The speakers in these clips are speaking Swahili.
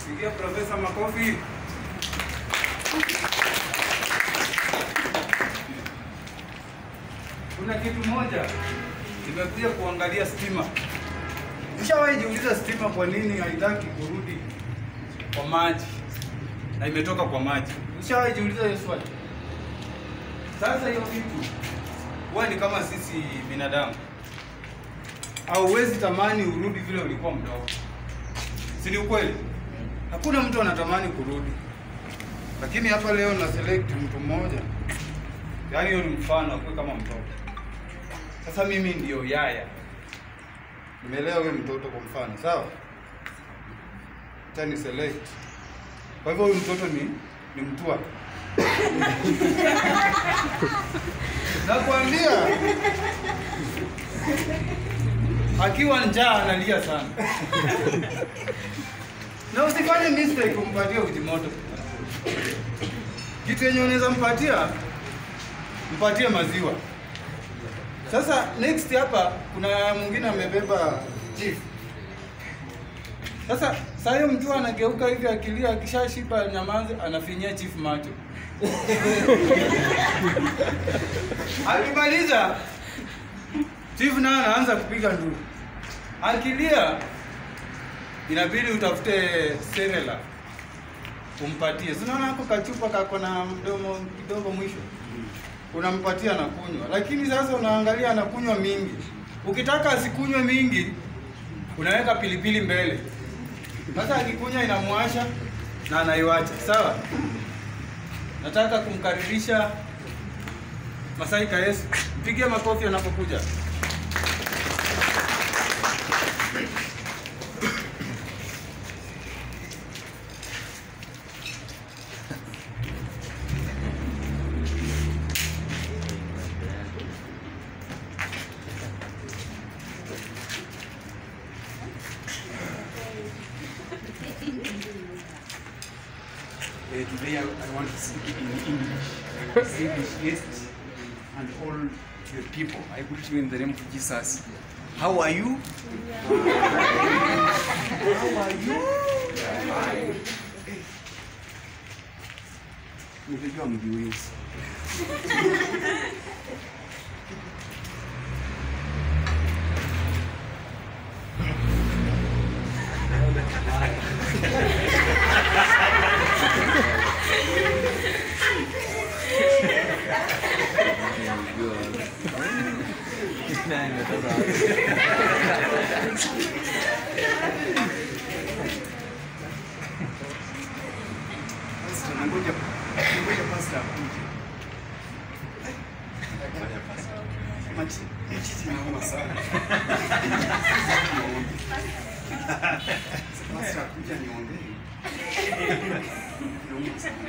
Pigia profesa makofi. Kuna kitu moja nimekuja kuangalia stima. Ushawahi jiuliza stima kwa nini haitaki kurudi kwa maji na imetoka kwa maji? Ushawahi jiuliza hiyo swali? Sasa hiyo kitu huwa ni kama sisi binadamu, hauwezi tamani urudi vile ulikuwa mdogo, si ni ukweli? Hakuna mtu anatamani kurudi, lakini hapa leo na select mtu mmoja, yaani hiyo ni mfano akuwe kama mtoto. Sasa mimi ndio yaya, nimelea huyo mtoto kwa mfano, sawa? Acha ni select. Kwa hivyo huyu mtoto ni ni mtua nakwambia, akiwa njaa analia sana na usifanye mistake kumpatia uji moto. Kitu yenye unaweza mpatia, mpatie maziwa. Sasa next hapa kuna mwingine amebeba chief. Sasa saa hiyo mtu anageuka hivi akilia, akishashiba nyamanzi, anafinyia chief macho. Akimaliza chief naye anaanza kupiga nduru. Akilia inabidi utafute serela umpatie. Si unaona hapo kachupa kako na mdomo kidogo mwisho, unampatia na kunywa, lakini sasa unaangalia anakunywa mingi. Ukitaka asikunywe mingi, unaweka pilipili mbele. Sasa akikunywa inamwasha na anaiwacha. Sawa, nataka kumkaribisha Masai Kayesu, mpigie makofi anapokuja. Uh, today I, I want to speak in English. English yes, and all the people. I greet you in the name of Jesus. How are you? How are you? Nilijua mjiwezi. Pastor, nangoja nangoja pastor akuje. Machi, machi nauma sana. Pastor akuja niongee. Nauma sana.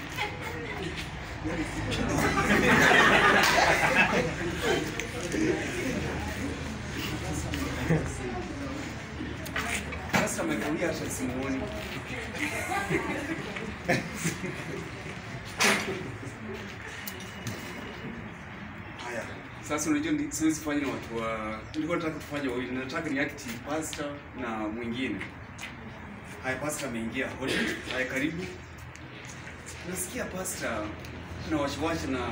Pastor amekawia hata simuoni. Haya, sasa unajua ndi- siwezi fanya na watu wa nilikuwa nataka kufanya wawili, nataka ni act pastor na mwingine. Haya, pastor ameingia. Hodi. Haya, karibu. Nasikia pastor na wasiwasi na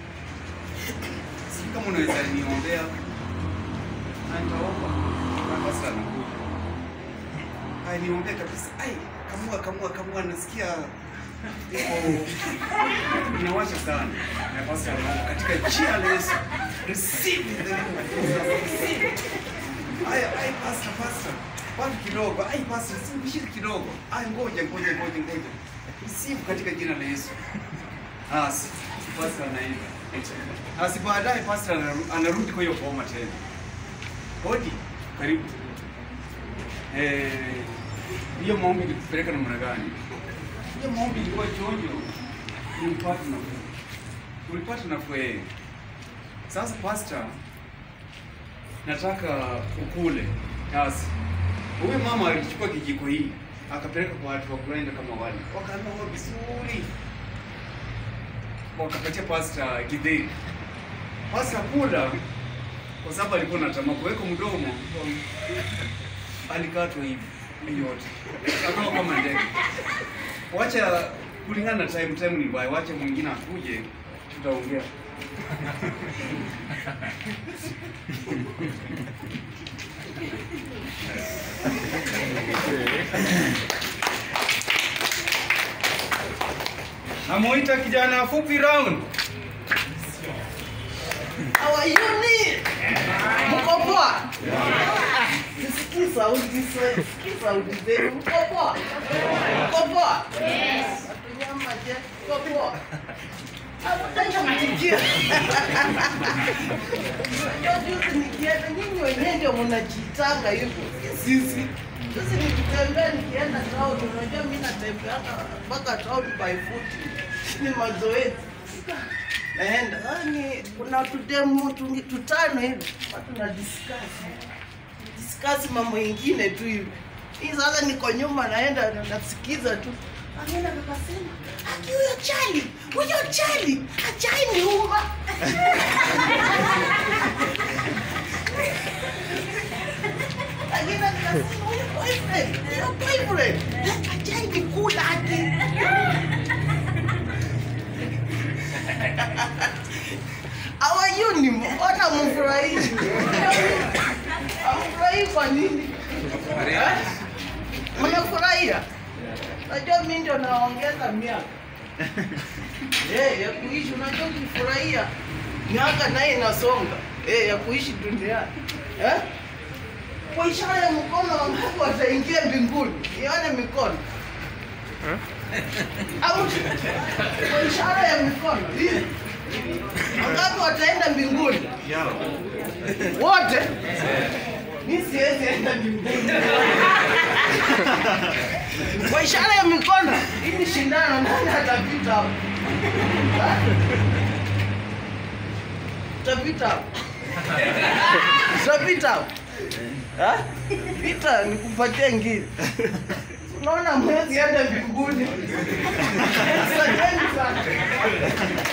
sijui kama unaweza niombea. Na nitaomba. Na pastor anakuja. Haya, niombee kabisa. Ai, kamua kamua kamua, nasikia iko inawasha sana. Na pastor anaomba katika jina la Yesu. Receive in the name of Jesus. Receive. Aya, ai pastor, pastor. Wapi kidogo? Ai pastor, simshiri kidogo. Ai ngoja ngoja ngoja ngoja. Receive katika jina la Yesu. Ah, si- pastor anaenda. Asi baadaye pastor anaru- anarudi kwa hiyo boma tena. Hodi, karibu. Eh, hiyo maombi ilikupeleka namna gani? Hiyo maombi ilikuwa chonjo. Ulipata nafuu. Ulipata nafuu eh. Sasa pastor, nataka ukule kazi. Huyu mama alichukua kijiko hii akapeleka kwa watu wa grinder kama wale, wakanawa vizuri, wakapatia pastor githeri. Pastor kula kwa sababu alikuwa na tamaa kuweka mdomo, alikatwa hivi yote Natoka kama ndege. Wacha kulingana na time, time ni mbaya, wacha mwingine akuje, tutaongea. Namuita kijana fupi round. Hawayuni. Mko poa? Sisikii sauti, sisikii sauti zenu. Mko poa? Mko poa? Yes. Watunyama je? Mko poa? Hamtaki kuitikia. Unajua juzi nikienda, nyinyi wenyewe ndio mnajiitanga hivyo, si sisi. Juzi nikitembea nikienda town, unajua mimi natembea mpaka town by foot. Ni mazoezi naenda yani, kuna tudemu tu- tutano hivi watu na discuss discuss mambo ingine tu hivi. Hii sasa niko nyuma naenda na- nasikiza tu Anaenda akasema, ati huyo chali, huyo chali, achai ni uma. Lakini akasema huyo boyfriend, huyo boyfriend, achai ni kula ati. hawayuni mbona mfurahii amfurahii kwa nini Eh? mnafurahia najua mi ndio naongeza miaka Eh, ya kuishi unajua ukifurahia miaka naye inasonga Eh, ya kuishi duniani Eh? kwa ishara ya mkono wangapi wataingia mbinguni ione mikono au kwa ishara ya mikono hii wangapi wataenda mbinguni wote mi siwezi enda mbinguni kwa ishara ya mikono hii ni shindano nani atapita hapo Ha? utapita hapo utapita hapo Ha? pita nikupatie ngine unaona mwezi enda mbinguni asanteni sana